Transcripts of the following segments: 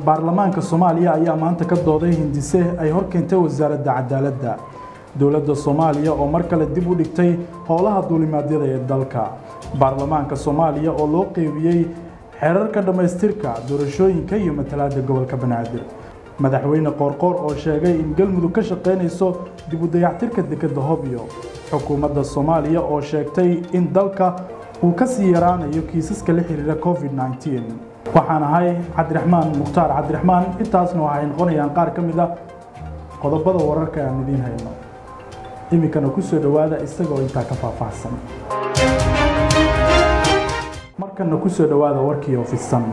baarlamaanka soomaaliya ayaa maanta ka dooday hindise ay horkeentay wasaaradda cadaaladda dowladda soomaaliya oo mar kale dib u dhigtay howlaha duulimaadyada ee dalka baarlamaanka soomaaliya oo loo qeybiyey xeerarka dhammaystirka doorashooyinka iyo matalaadda gobolka banaadir madaxweyne qoorqoor oo sheegay in galmudug ka shaqaynayso dib u dayactirka dekedda hobyo xukuumadda soomaaliya oo sheegtay in dalka uu ka sii yaraanayo kiisaska la xiriira covid 19 waxaan ahay cabdiraxmaan mukhtaar cabdiraxmaan intaasna waxay noqonayaan qaar ka mid a qodobada wararka aan idiin hayno iminkana ku soo dhowaada isagoo intaa ka faahfaahsan markana ku soo dhowaada warkii ofisan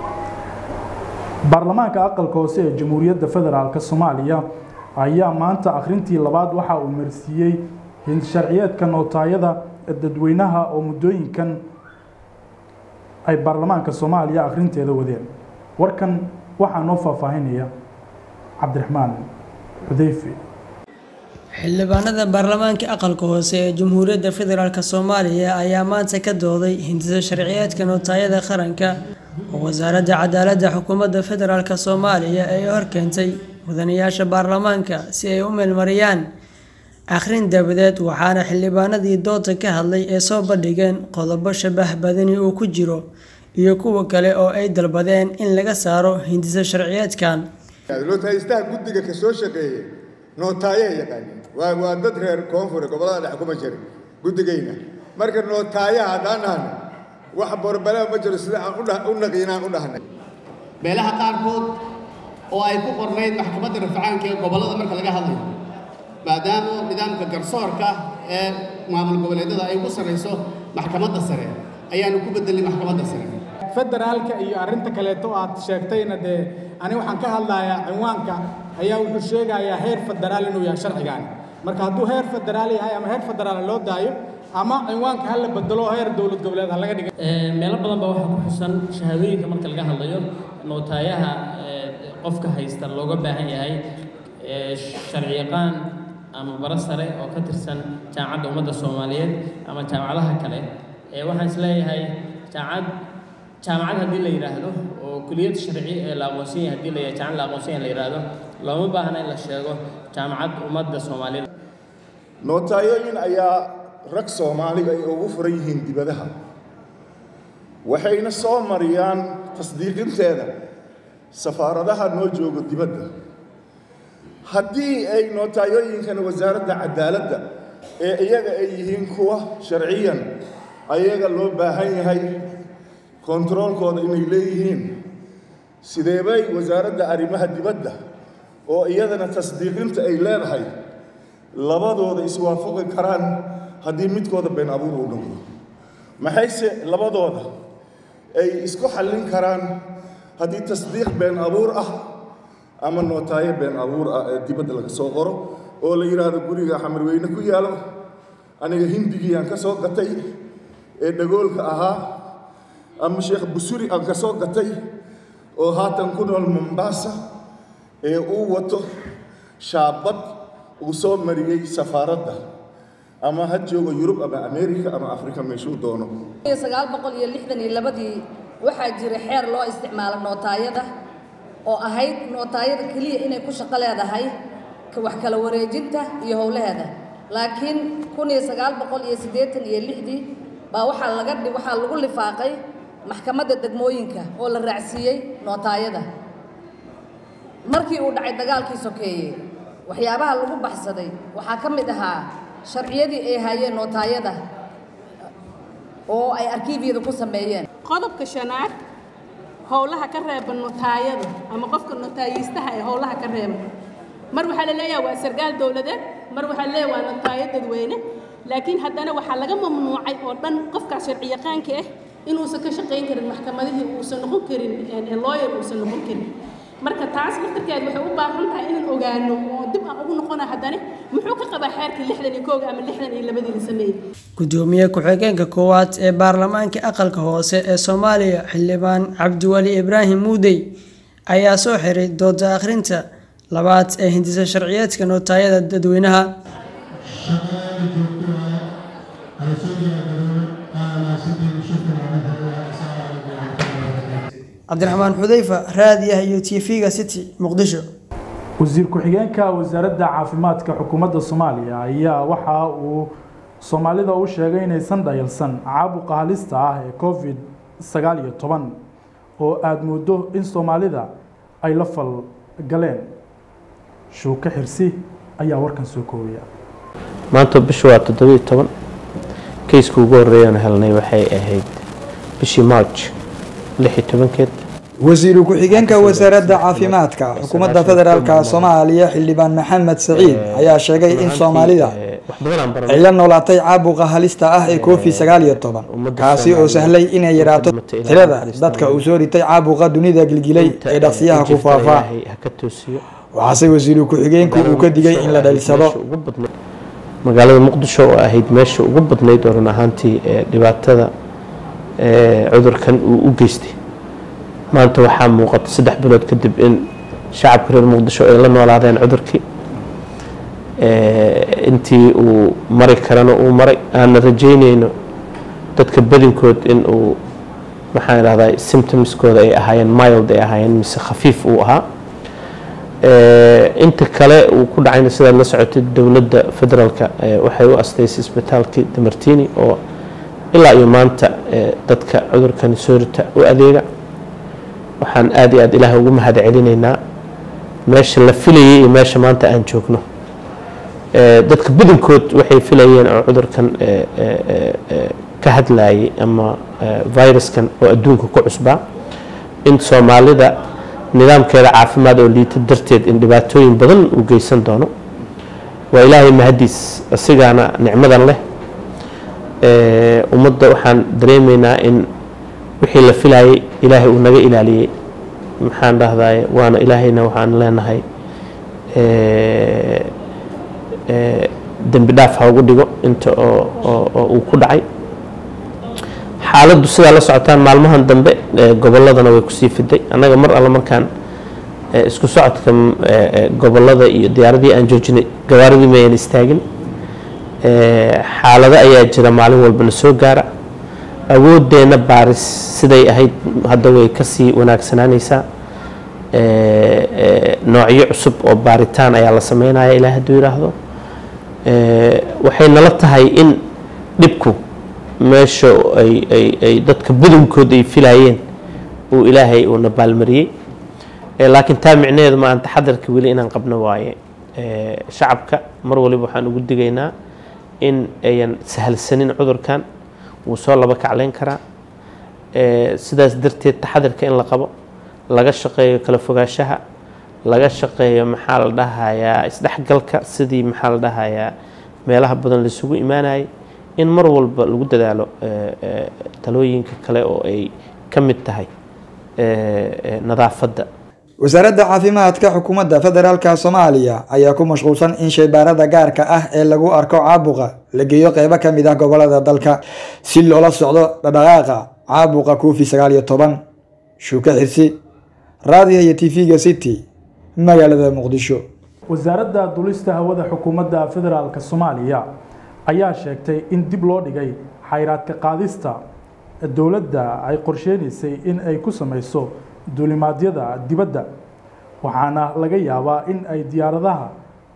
baarlamaanka aqalka hoose ee jamhuuriyadda federaalk soomaaliya ayaa maanta akhrintii labaad waxa uu marsiiyey hinsharciyeedka nootaayada dadweynaha oo muddooyinkan ay baarlamaanka soomaaliya akhrinteeda wadeen warkan waxaa noo faahfaahinaya cabdiraxmaan xudeyfe xildhibaanada baarlamaanka aqalka hoose ee jamhuuriyadda federaalk soomaaliya ayaa maanta ka dooday hindisa sharciyeedka nootaayada qaranka oo wasaaradda cadaaladda xukuumadda federaalk soomaaliya ay horkeentay mudanayaasha baarlamaanka si ay u meelmariyaan akhrin dabadeed waxaana xildhibaanadii dooda ka hadlay ee soo bandhigeen qodobo shabah badani uu ku jiro iyo kuwa kale oo ay dalbadeen in laga saaro hindisa sharciyeedkan lootaystaha guddiga ka soo shaqeeyey nootaayaha yaqaaniin waa waa dad reer koonfure gobollada dhexe kuma jira guddigayna marka nootaayaha haddaan dhahna wax borbalea ma jiro sida aan udha u naqiinaan u dhahnay meelaha qaarkood oo ay ku qornayd maxkamadda rafacaanka ee gobollada marka laga hadlayo maadaama nidaamka garsoorka ee maamul goboleedyada ay ugu sarrayso maxkamadda sare ayaanu ku bedelnay maxkamadda sare federaalka iyo arrinta kaleeto aad sheegtayna dee ani waxaan ka hadlayaa cinwaanka ayaa wuxuu sheegayaa heer federaal inuu yahay sharcigaani marka hadduu heer federaal yahay ama heer federaal loo daayo ama cinwaanka ha la bedelo heer dowlad goboleed ha laga dhiga meelo badan baa waxaa ku xusan shahaadooyinka marka laga hadlayo nootaayaha qofka haysta looga baahan yahay sharci yaqaan ama baro sare oo ka tirsan jaamacadda ummadda soomaaliyeed ama jaamacadaha kale waxaan isleeyahay jaamacad jaamacad haddii la yidhaahdo oo kuliyad sharci ee la aqoonsan yahay haddii la yahay jaamacad la aqoonsan yahay la yidhaahdo looma baahna in la sheego jaamacad ummadda soomaaliyeed nootaayoyin ayaa rag soomaaliga ay ugu furan yihiin dibadaha waxayna soo mariyaan tasdiiqinteeda safaaradaha noo joogo dibadda haddii ay nootaayoyinkana wasaaradda cadaaladda ee iyaga ay yihiin kuwa sharciyan ayaga loo baahan yahay kontaroolkooda inay leeyihiin sideebay wasaaradda arrimaha dibadda oo iyadana tasdiiqinta ay leedahay labadooda iswaafaqi karaan haddii midkooda been abuur uu noqdo maxayse labadooda ay isku xallin karaan haddii tasdiiq been abuur ah ama nootaayo been abuur ah ee dibadda laga soo qoro oo la yidhaahdo guriga xamarweyne ku yaalo aniga hindigii aan ka soo gatay ee dhagoolka ahaa ama sheekh busuri aan ka soo gatay oo haatan ku nool mombaasa ee uu wato shaabad uu soo mariyey safaaradda ama ha joogo yurub ama america ama afrika meeshuu doono sagaal boqol iyo lixdan iyo labadii waxaa jira xeer loo isticmaalo nootaayada oo ahayd nootaayada keliya inay ku shaqo leedahay wax kala wareejinta iyo howlaheeda laakiin kun iyo sagaal boqol iyo siddeetan iyo lixdii baa waxaa laga waxaa lagu lifaaqay maxkamadda degmooyinka oo la raacsiiyey nootaayada markii uu dhacay dagaalkii sokeeye waxyaabaha lagu baxsaday waxaa ka mid ahaa sharciyadii ay hayeen nootaayada oo ay arkiibyada ku sameeyeen qodobka shanaad howlaha ka reeba notaayada ama qofka notaayistaha ee howlaha ka reeba mar waxaa la leeyahay waa sarkaal dowladeed mar waxaa la leeyahay waa notaayo dadweyne laakiin haddana waxaa laga mamnuucay oo dhan qofkaas sharci yaqaanka ah inuusan ka shaqayn karin maxkamadihii uusan noqon karin lawyer uusan noqon karin marka taas laftarkeed waxay u baahan tahay inaan ogaano oo dib aan ugu noqona haddana muxuu ka qabaa xeerkii lixdan iyo kooga ama lixdan iyo labadii la sameeyey gudoomiye ku-xigeenka koowaad ee baarlamaanka aqalka hoose ee soomaaliya xildhibaan cabdiwali ibraahim muudey ayaa soo xiray dooda akhrinta labaad ee hindisa sharciyeedka nootaayada dadweynaha cabdiraxmaan xudeyfa raadiah iyo t v-ga city muqdisho wasiir ku-xigeenka wasaaradda caafimaadka xukuumadda soomaaliya ayaa waxa uu soomaalida u sheegay inaysan dhayalsan caabuqa halista ah ee covid sagaal iyo toban oo aada muddo in soomaalida ay la fal galeen shuuke xirsi ayaa warkan soo koobaya maanta bisha waa toddobiyo toban kayska ugu horreeyaan helnay waxay ahayd bishii march lix iyo tobankeed wasiiru ku-xigeenka wasaaradda caafimaadka xukuumadda federaalka soomaaliya xildhibaan maxamed saciid ayaa sheegay in soomaalida ay la noolaatay caabuqa halista ah ee covid sagaal iyo toban kaasi oo sahlay inay yaraato tirada dadka uu soo ritay caabuqa dunida gilgilay ee dhaqsiyaha ku faafaa waxaase wasiiru ku-xigeenku uu ka digay in la dhalisado magaalada muqdisho oo ahayd meesha ugu badnayd oo run ahaantii dhibaatada cudurkan uu u geystay maanta waxaa muuqata saddex bilood kadib in shacabka reer muqdisho ay la noolaadeen cudurkii intii uu mari karana uu maray aana rajeyneyno dadka badinkood in uu maxaan idhahdaa symptomskooda ay ahaayeen mild ay ahaayeen mise khafiif uu ahaa inta kale uu ku dhacayna sidaad la socotay dowladda federaalka waxay u astaysay isbitaalkii damartini oo ilaa iyo maanta dadka cudurkani soorita u adeega waxaan aada iyo aada ilaah ugu mahad celinaynaa meesha la filayay iyo meesha maanta aan joogno dadka badankood waxay filayeen oo cudurkan ka hadlayay ama viruskan oo adduunka ku cusbaa in soomaalida nidaamkeeda caafimaad oo liita darteed in dhibaatooyin badan uu geysan doono waa ilaahay mahadiis asigaana nicmadan leh ummadda waxaan dareemaynaa in wixii la filayay ilaahay uu naga ilaaliyey maxaan dhahdaye waana ilaahayna waxaan leenahay dembi dhaaf ha ugu dhigo inta oo uu ku dhacay xaaladdu sidaa la socotaan maalmahan dambe gobolladana way kusii fiday annaga mar alle markaan isku socodka gobollada iyo diyaaradii aan joojinay gawaaridii mayan istaagin xaalado ayaa jira maalin walbana soo gaara awoodeenna baaris siday ahayd hadda way kasii wanaagsanaanaysaa noocyo cusub oo baaritaan ayaa la sameynaya ilaa hadduu yidhaahdo waxay nala tahay in dhibku meesha ay dadka badankood ay filayeen uu ilaahay uuna baalmariyey laakiin taa micnaheedu ma aan taxadarka weli inaan qabno waaye shacabka mar waliba waxaan ugu digaynaa in ayan sahalsanin cudurkan wuu soo laba kacleyn karaa sidaas darteed taxadarka in la qabo laga shaqeeyo kala fogaanshaha laga shaqeeyo maxaa la dhahayaa isdhexgalka sidii maxaa la dhahayaa meelaha badan laisugu imaanayay in mar walba lagu dadaalo talooyinka kale oo ay ka mid tahay nadaafadda wasaaradda caafimaadka xukuumadda federaalka soomaaliya ayaa ku mashquulsan in shaybaarada gaarka ah ee lagu arko caabuqa la geeyo qeybo ka mid ah gobolada dalka si loola socdo dhadhaqaaqa caabuqa covid sagaal iyo toban shuuke xirsi raadiga iyo tv-ga city magaalada muqdisho wasaaradda dulista hawada xukuumadda federaalk soomaaliya ayaa sheegtay in dib loo dhigay xayraadka qaadista dowladda ay qorsheynaysay in ay ku sameyso duulimaadyada dibadda waxaana laga yaabaa in ay diyaaradaha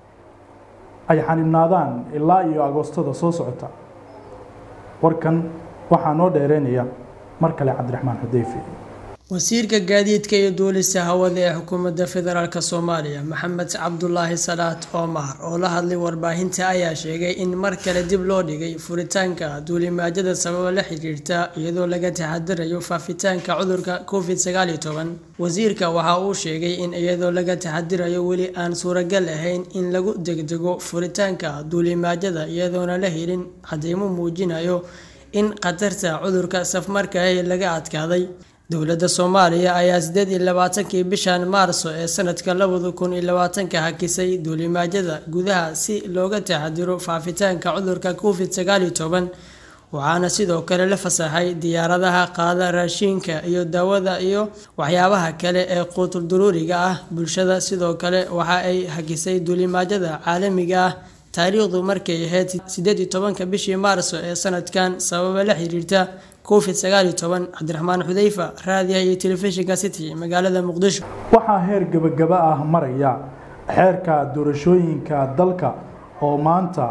ay xanibnaadaan ilaa iyo agoostada soo socota warkan waxaa noo dheereynaya mar kale cabdiraxmaan xudeyfi wasiirka gaadiidka iyo duulista hawada ee xukuumadda federaalk soomaaliya maxamed cabdulaahi salaad omar oo la hadlay warbaahinta ayaa sheegay in mar kale dib loo dhigay furitaanka duulimaadyada sababo la xiriirta iyadoo laga taxadirayo faafitaanka cudurka covid sagaal iyo toban wasiirka waxa uu sheegay in iyadoo laga taxadirayo weli aan suuragal ahayn in lagu degdego furitaanka duulimaadyada iyadoona la helin cadeymo muujinayo in khatarta cudurka safmarkaah laga adkaaday dowladda soomaaliya ayaa sideed iyo labaatankii bishan maarso ee sanadka labada kun iyo labaatanka hakisay duulimaadyada gudaha si looga taxadiro faafitaanka cudurka covid sagaal iyo toban waxaana sidoo kale la fasaxay diyaaradaha qaada raashiinka iyo daawada iyo waxyaabaha kale ee quutul duruuriga ah bulshada sidoo kale waxa ay hakisay duulimaadyada caalamiga ah taariikhdu markay ahayd sideed iyo tobanka bishii maarso ee sanadkan sababa la xiriirta covid sagaal iyo toban cabdiraxmaan xudeyfa raadiyaha iyo telefishinka city magaalada muqdisho waxaa heer gebagaba ah maraya xeerka doorashooyinka dalka oo maanta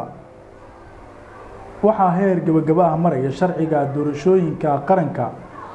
waxaa heer gebagaba ah maraya sharciga doorashooyinka qaranka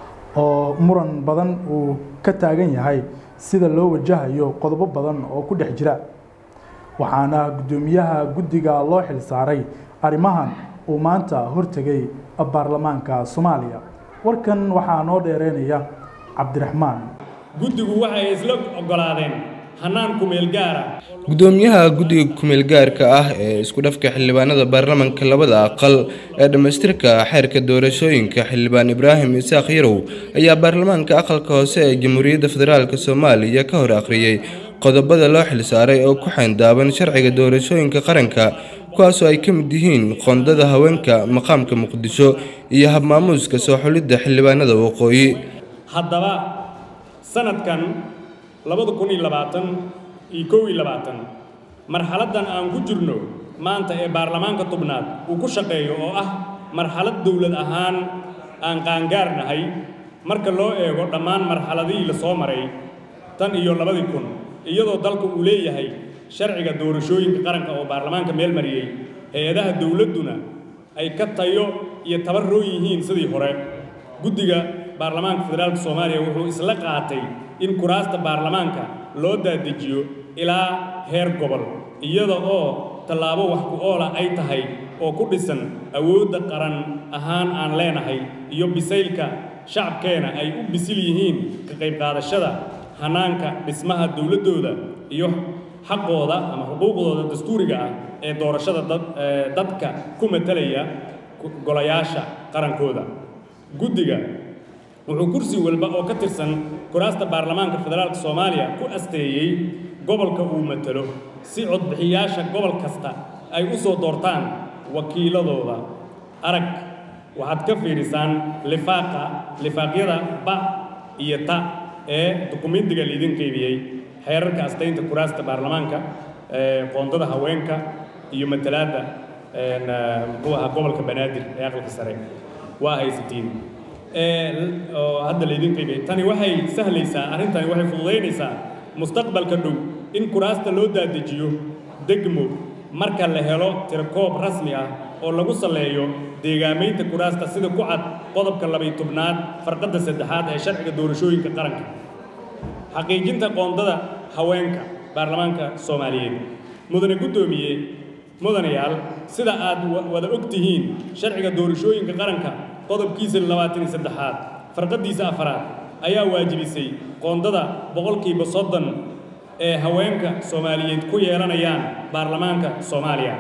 oo muran badan uu ka taagan yahay sida loo wajahayo qodobo badan oo ku dhex jira waxaana guddoomiyaha guddiga loo xilsaaray arrimahan uu maanta hortegay baarlamaanka soomaaliya warkan waxaa noo dheereynaya cabdiraxmaan guddigu waxay isla oggolaadeen hannaan kumeel gaara gudoomiyaha guddiga kumeel gaarka ah ee isku dhafka xildhibaanada baarlamaanka labada aqal ee dhammaystirka xeerka doorashooyinka xildhibaan ibraahim isaaq yarow ayaa baarlamaanka aqalka hoose ee jamhuuriyadda federaalk soomaaliya ka hor akhriyey qodobada loo xilsaaray oo ku xayndaaban sharciga doorashooyinka qaranka kuwaasoo ay ka mid yihiin qoondada haweenka maqaamka muqdisho iyo habmaamuuska soo xulidda xildhibaanada waqooyi haddaba sanadkan labada kun iyo labaatan iyo kow iyo labaatan marxaladdan aan ku jirno maanta ee baarlamaanka tubnaad uu ku shaqeeyo oo ah marxalad dowlad ahaan aan qaangaarnahay marka loo eego dhammaan marxaladihii la soo maray tan iyo labadii kun iyadoo dalka uu leeyahay sharciga doorashooyinka qaranka oo baarlamaanka meel mariyey hay-adaha dowladduna ay ka tayo iyo tabarroon yihiin sidii hore guddiga baarlamaanka federaalka soomaaliya wuxuu isla qaatay in kuraasta baarlamaanka loo daadejiyo ilaa heer gobol iyada oo tallaabo wax ku oola ay tahay oo ku dhisan awoodda qaran ahaan aan leenahay iyo bisaylka shacabkeena ay u bisil yihiin ka qayb qaadashada hanaanka dhismaha dowladdooda iyo xaqooda ama xuquuqdooda dastuuriga ah ee doorashada dadka ku matalaya golayaasha qarankooda guddiga wuxuu kursi walba oo ka tirsan kuraasta baarlamaanka federaalka soomaaliya ku asteeyey gobolka uu matalo si codbixiyaasha gobol kasta ay u soo doortaan wakiiladooda arag waxaad ka fiidhisaan lifaaqa lifaaqyada ba iyo ta ee dukumentiga laidin qaybiyey xeerarka astaynta kuraasta baarlamaanka qoondada haweenka iyo matalaadda muxuu ahaa gobolka banaadir ee aqalka sare waa haysatiin oo hadda laydin qaybiyey tani waxay sahlaysaa arrintani waxay fududaynaysaa mustaqbalka dhow in kuraasta loo daadejiyo degmo marka la helo tirakoob rasmi ah oo lagu saleeyo deegaamaynta kuraasta sida ku cad qodobka labay tobnaad farqadda saddexaad ee sharciga doorashooyinka qaranka xaqiijinta qoondada haweenka baarlamaanka soomaaliyeed mudane guddoomiye mudanayaal sida aad wada og tihiin sharciga doorashooyinka qaranka qodobkiisa labaatan iyo saddexaad farqaddiisa afaraad ayaa waajibisay qoondada boqolkiiba soddon ee haweenka soomaaliyeed ku yeelanayaan baarlamaanka soomaaliya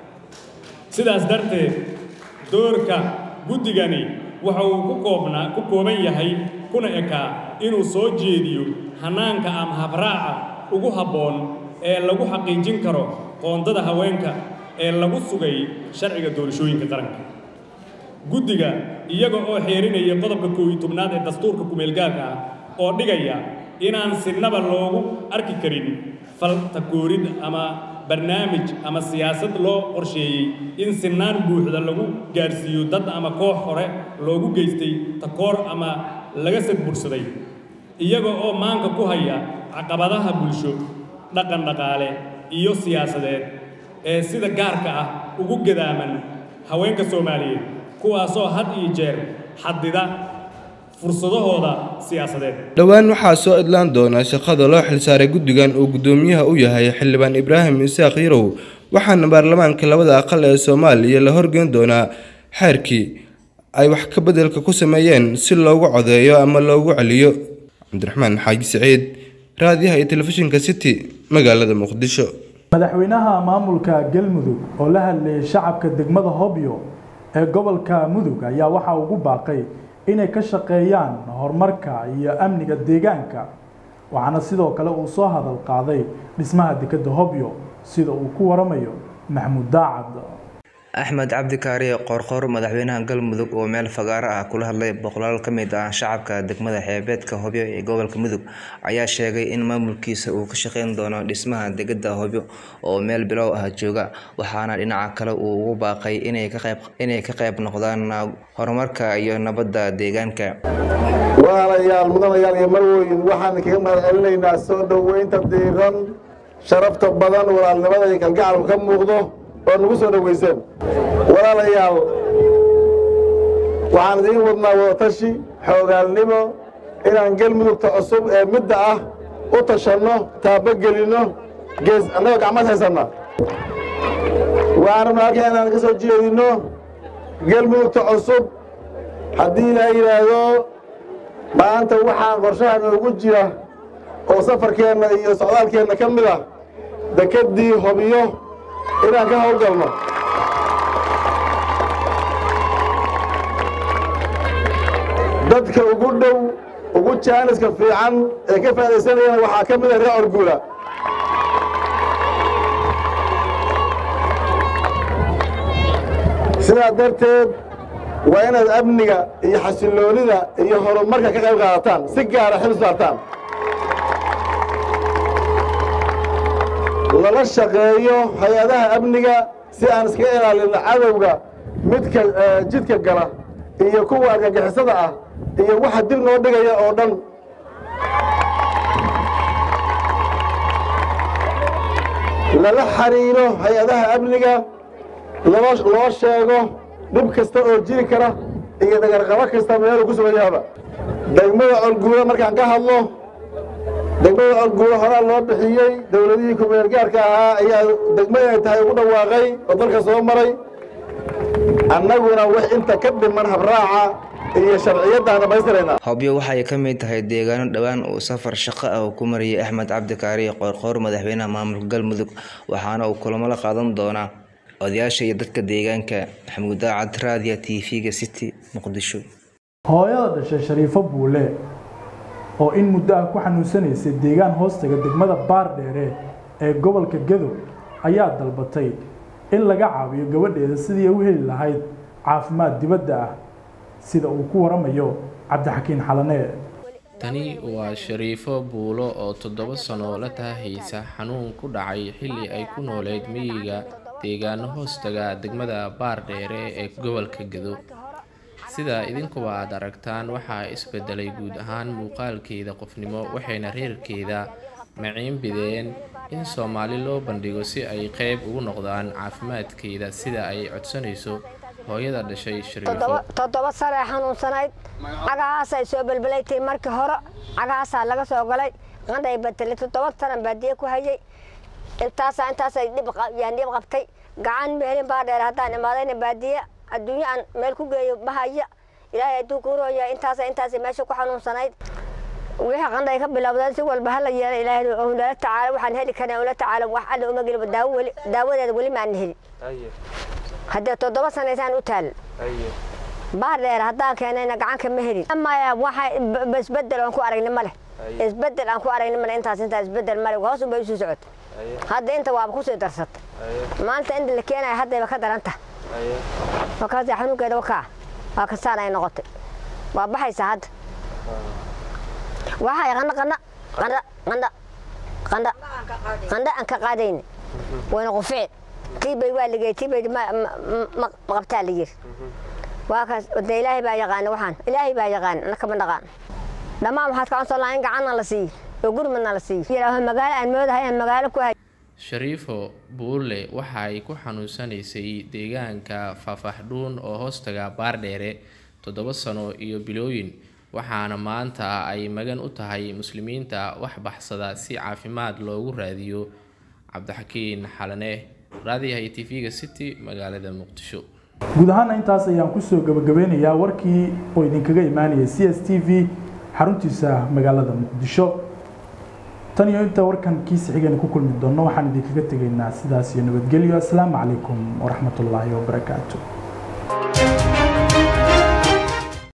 sidaas darteed doorka guddigani waxa uu ku koobnaa ku kooban yahay kuna ekaa inuu soo jeediyo hanaanka ama habraaca ugu habboon ee lagu xaqiijin karo qoondada haweenka ee lagu sugay sharciga doorashooyinka qaranka guddiga iyaga oo xeerinaya qodobka koow iyo tobnaad ee dastuurka kumeelgaarka ah oo dhigaya inaan sinaba loogu arki karin faltakoorid ama barnaamij ama siyaasad loo qorsheeyey in sinaan buuxda lagu gaarsiiyo dad ama koox hore loogu geystay takoor ama laga sadbursaday iyaga oo maanka ku haya caqabadaha bulsho dhaqan dhaqaale iyo siyaasadeed ee sida gaarka ah ugu gadaaman haweenka soomaaliyeed kuwaasoo had iyo jeer xadida fursadahooda siyaasadeed dhowaan waxaa soo idlaan doona shaqada loo xilsaaray guddigan uu guddoomiyaha u yahay xildhibaan ibraahim isaaq yarow waxaana baarlamaanka labada aqal ee soomaaliya la horgeyn doonaa xeerkii ay wax ka beddelka ku sameeyeen si loogu codeeyo ama loogu celiyo cabdiraxmaan xaaji siciid raadiyaha iyo telefishinka city magaalada muqdisho madaxweynaha maamulka galmudug oo la hadlayay shacabka degmada hobyo ee gobolka mudug ayaa waxaa ugu baaqay inay ka shaqeeyaan horumarka iyo amniga deegaanka waxaana sidoo kale uu soo hadal qaaday dhismaha dekadda hobyo sida uu ku waramayo maxamuud daacad axmed cabdi kaariye qoorqoor madaxweynaha galmudug oo meel fagaaro ah kula hadlay boqolaal ka mid ah shacabka degmada xeebeedka hobyo ee gobolka mudug ayaa sheegay in maamulkiisa uu ka shaqeyn doono dhismaha degada hobyo oo meel bilow ah jooga waxaana dhinaca kale uu ugu baaqay inay ka qayb noqdaan horumarka iyo nabadda deegaanka walaalayaal mudanayaal iyo marwoyin waxaan kaga mahad celinaynaa soo dhoweynta diiran sharafta badan walaalnimada iyo kalgacalku ka muuqdo oo nagu soo dhoweyseen walaalayaal waxaan idiin wadnaa wadatashi xoogaalnimo inaan galmudugta cusub ee midda ah u tashanno taabogelinno gees annagoo gacmad haysanna waxaan rabnaa halkan inaan ka soo jeedinno galmudugta cusub haddii ilaa yidhaahdo maanta waxaan qorshaha noogu jira oo safarkeenna iyo socdaalkeenna ka mid ah dekeddii hobiyo inaan ka howlgalno dadka ugu dhow ugu jaaniska fiican ee ka faa'idaysanayana waxaa ka mid ah reer orguula sidaa darteed waa inaad amniga iyo xasilloonida iyo horumarka ka qayb qaadataan si gaara xil saartaan lala shaqeeyo hay-adaha amniga si aan iskaga ilaalinno cadowga midka jidka gala iyo kuwa argagixisada ah iyo waxa dib noo dhigaya oo dhan lala xiriiro hay-adaha amniga loo sheego dhib kasta oo jiri kara iyo dhagarqabo kasta meeluu ku sugan yahaba degmada colguula markaan ka hadlo degmada colguula horaa loo bixiyey dowladihii kumeel gaarka ahaa ayaa degmo inay tahay ugu dhawaaqay oo dalka soo maray annaguna wax inta ka dhiman habraaca iyo sharciyaddaan dhammaystirayna hobyo waxay ka mid tahay deegaano dhowaan uu safar shaqo ah ku mariyey axmed cabdi kaariye qoorqoor madaxweynaha maamulka galmudug waxaana uu kulamo la qaadan doonaa odayaasha iyo dadka deegaanka maxamuud daacad raadiya t v-ga city muqdisho hooyada dhashay shariifo buule oo in muddo ah ku xanuunsanaysay deegaan hoostaga degmada baardheere ee gobolka gadow ayaa dalbatay in laga caawiyo gabadheeda sidii ay u heli lahayd caafimaad dibadda ah sida uu ku waramayo cabdixakiin xalanee tani waa shariifo buulo oo toddoba sano la taahaysa xanuun ku dhacay xilli ay ku nooleyd miyiga deegaano hoostaga degmada baardheere ee gobolka gado sida idinkuba aad aragtaan waxaa isbedelay guud ahaan muuqaalkeeda qofnimo waxayna reerkeeda maciin bideen in soomaali loo bandhigo si ay qeyb ugu noqdaan caafimaadkeeda sida ay codsanayso hooyada dhashay shariifo toddoba sanee xanuunsanayd cagahaasay soo belbelaytay markii hore cagahaasaa laga soo galay qandhay batelay toddoba sanan baadiye ku hayay intaasaa intaasay yaan dhib qabtay gacan meelin baa dheer haddaan imaadayna baadiye adduunyo aan meel ku geeyo bahaya ilaahay hadduu kuurooya intaasa intaas meesha ku xanuunsanayd wixii qandhay ka bilowdeen si walba hala yeela ilaahay nala tacaala waxaan heli karnaa ula tacaala wax alla uma gelin daawo weli daawadeeda weli maan helin haddee toddoba sanaysaan u taal baar dheer haddaan keenayna gacanka ma helin maya waxa isbedel aan ku aragni ma leh isbedel aan ku aragni male intaas intaas isbedel male hoos unbay usii socota hadda inta waaba kusii darsata maanta inta la keenaya haddayba ka daranta markaasa xanuunkeeda wakaa waa kasaan ay noqotay waa baxaysaa hadda waxay qandha qandha qandha qandha qandha qandha aan ka qaadayni wayna quficin tiibay waa ligay tiibay ma qabtaa la yiri waa kaas de ilaahay baa yaqaana waxaan ilaahay baa yaqaan anaka ma dhaqaan dhammaan waxaad ka codsan lahaa in gacanna la siiyo oo gurmadna la siiyo yidhaaho magaalo aan moodahay aan magaalo ku hay shariifo buulle waxa ay ku xanuunsanaysay deegaanka faafaxdhuun oo hoostaga baardheere toddoba sano iyo bilooyin waxaana maanta ay magan u tahay muslimiinta wax baxsada si caafimaad loogu raadiyo cabdixakiin xalane raadiyaha t v-ga city magaalada muqdisho guud ahaana intaas ayaan kusoo gabagabeynayaa warkii oo idinkaga imaanayay c s t v xaruntiisa magaalada muqdisho tan iyo inta warkan kiisa xigayna ku kulmi doonno waxaan idinkaga tegaynaa sidaas iyo nabadgelyo asalaamu calaykum waraxmatullaahi wabarakaatu